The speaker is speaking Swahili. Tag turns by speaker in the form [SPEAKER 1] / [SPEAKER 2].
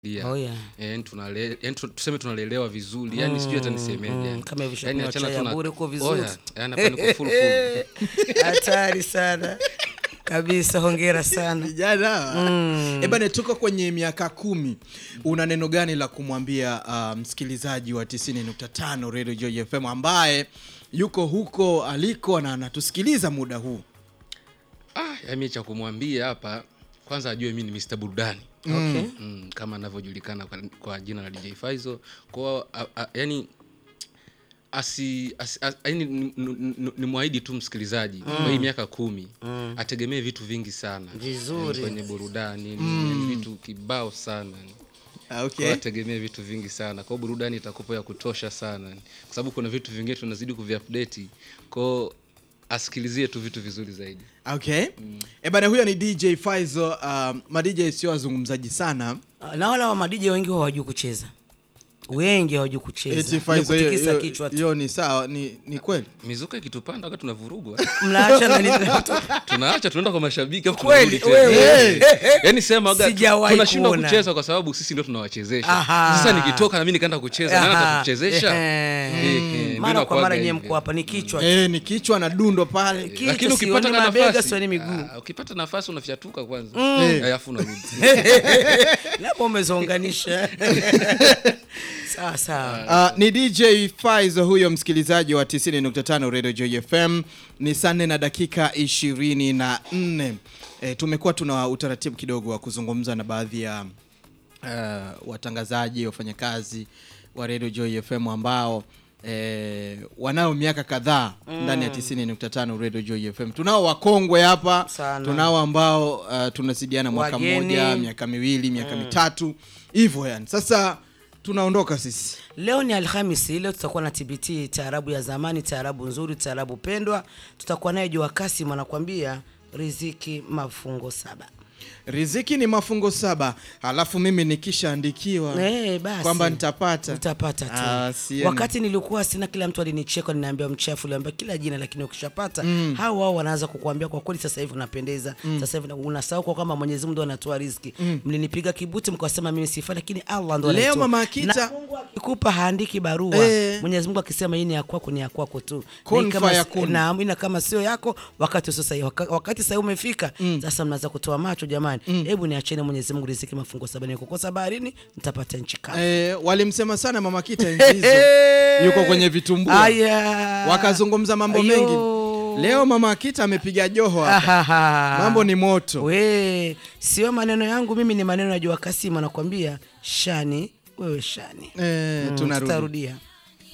[SPEAKER 1] Oh, yeah.
[SPEAKER 2] yani tunale, yani tu- tuseme tunalelewa vizuri yani sijui hata nisemeje
[SPEAKER 1] mm,
[SPEAKER 2] yani.
[SPEAKER 1] kama hivi
[SPEAKER 2] Yani
[SPEAKER 1] shakunywa
[SPEAKER 2] achana
[SPEAKER 1] chai ya
[SPEAKER 2] tu na-
[SPEAKER 1] bure uko vizuri.
[SPEAKER 2] Oya, yani hapa niko full full.
[SPEAKER 1] hatari sana kabisa hongera sana
[SPEAKER 3] vijana mm. ebane tuko kwenye miaka kumi una neno gani la kumwambia uh, msikilizaji wa 90.5 radio joy fm ambaye yuko huko aliko na anatusikiliza muda huu
[SPEAKER 2] ah, yani mimi cha kumwambia hapa kwanza ajue mi ni Mr. Burudani
[SPEAKER 1] okay.
[SPEAKER 2] mm, kama anavyojulikana kwa, kwa jina la DJ Faizo kwao yani asi, asi, asi yani ni- ni- ni- ni mwahidi tu msikilizaji kwa hii miaka kumi ategemee vitu vingi sana
[SPEAKER 1] Vizuri.
[SPEAKER 2] Yani kwenye burudani yani vitu kibao sana
[SPEAKER 3] Ah,
[SPEAKER 2] Kwa
[SPEAKER 3] okay.
[SPEAKER 2] hiyo ategemee vitu vingi sana kwao burudani itakupa ya kutosha sana kwa sababu kuna vitu vingine tunazidi kuviupdate kwao asikilizie tu vitu vizuri zaidi
[SPEAKER 3] okay. ebane huyo ni dj Faizo uh, madj sio wazungumzaji sana
[SPEAKER 1] na wala wa madije wengi huwa hawajui kucheza wengi hawajui kucheza
[SPEAKER 3] Eti
[SPEAKER 1] Ni
[SPEAKER 3] Faizo, hiyo-
[SPEAKER 1] kutikisa
[SPEAKER 3] hiyo-
[SPEAKER 1] kichwa tu
[SPEAKER 3] hiyo ni sawa ni, ni kweli
[SPEAKER 2] mizuka ikitupanda wakati tunavurugwa
[SPEAKER 1] mnaacha na nini
[SPEAKER 2] tunaacha tunaenda kwa mashabiki afu
[SPEAKER 1] Kweli,
[SPEAKER 2] tunarudi tena.
[SPEAKER 1] wewe.
[SPEAKER 2] yaani sema waga,
[SPEAKER 1] Sijawahi
[SPEAKER 2] tunashindwa
[SPEAKER 1] kuona.
[SPEAKER 2] kucheza kwa sababu sisi ndio tunawachezesha
[SPEAKER 1] Aha.
[SPEAKER 2] sasa nikitoka nami nikaenda kucheza nani
[SPEAKER 1] Aha.
[SPEAKER 2] atakuchezesha
[SPEAKER 1] Ehe.
[SPEAKER 2] Eh, eh, ndio
[SPEAKER 1] mara kwa
[SPEAKER 2] inakuwaga
[SPEAKER 1] mara nyie
[SPEAKER 2] hivyo.
[SPEAKER 1] mko hapa ni kichwa
[SPEAKER 3] e, ni kichwa na dundo pale
[SPEAKER 1] Kichwa
[SPEAKER 2] lakini ukipata
[SPEAKER 1] sioni
[SPEAKER 2] ka
[SPEAKER 1] mabega,
[SPEAKER 2] nafasi
[SPEAKER 1] sioni miguu.
[SPEAKER 2] ah, ukipata nafasi unafyatuka kwanza
[SPEAKER 3] Eh.
[SPEAKER 2] alafu unarudi
[SPEAKER 1] labda umezounganisha sawa sawa
[SPEAKER 3] Uh, ni dj Faizo huyo msikilizaji wa 90.5 radio joy fm ni saa nne na dakika 24 e, tumekuwa tuna utaratibu kidogo wa kuzungumza na baadhi ya uh, watangazaji wafanyakazi wa radio joy fm ambao E, wanao miaka kadhaa ndani ya 90.5 radio joy fm tunao wakongwe hapa
[SPEAKER 1] Sana.
[SPEAKER 3] tunao ambao uh, tunasidiana mwaka
[SPEAKER 1] Wageni.
[SPEAKER 3] mmoja miaka miwili miaka mitatu hivyo yani sasa tunaondoka sisi
[SPEAKER 1] leo ni alhamisi leo tutakuwa na tbt taarabu ya zamani taarabu nzuri taarabu pendwa tutakuwa naye jua kasim anakwambia riziki mafungo saba
[SPEAKER 3] riziki ni mafungo saba halafu mimi nikishaandikiwa
[SPEAKER 1] Eh, basi.
[SPEAKER 3] kwamba nitapata
[SPEAKER 1] utapata tu
[SPEAKER 3] Ah, sieni.
[SPEAKER 1] wakati nilikuwa sina kila mtu alinicheka ninaambia mchafu liambia kila jina lakini ukishapata mm. hao wao wanaanza kukuambia kwa kweli sasa hivi unapendeza mm. sasa hivi unasahau kwa kwamba mwenyezi mungu ndo anatoa riziki mm. mlinipiga kibuti mkasema mimi sifai lakini allah ndo
[SPEAKER 3] Leo
[SPEAKER 1] anaitoa.
[SPEAKER 3] Mama Akita-
[SPEAKER 1] Na Mungu akikupa haandiki barua
[SPEAKER 3] Eh.
[SPEAKER 1] mwenyezi mungu akisema hii ni ya kwako ni ya kwako tu
[SPEAKER 3] Kun
[SPEAKER 1] Na kama-
[SPEAKER 3] fayakun.
[SPEAKER 1] na ina kama sio yako wakati sio sahihi Waka- wakati sahihi umefika sasa mnaanza kutoa macho jamani hebu niacheni mwenyezi mungu riziki mafungo saba nikukosa baharini nitapata nchi kavu
[SPEAKER 3] e, walimsema sana mama kita enzi hizo yuko kwenye vitumbua
[SPEAKER 1] Aya.
[SPEAKER 3] wakazungumza mambo
[SPEAKER 1] Ayo.
[SPEAKER 3] mengi leo mama akita amepiga joho hapa.
[SPEAKER 1] Ahaha.
[SPEAKER 3] mambo ni moto
[SPEAKER 1] we sio maneno yangu mimi ni maneno ya jua kasima nakwambia shani wewe shani
[SPEAKER 3] e,
[SPEAKER 1] Mm,
[SPEAKER 3] tunarudi
[SPEAKER 1] tutarudia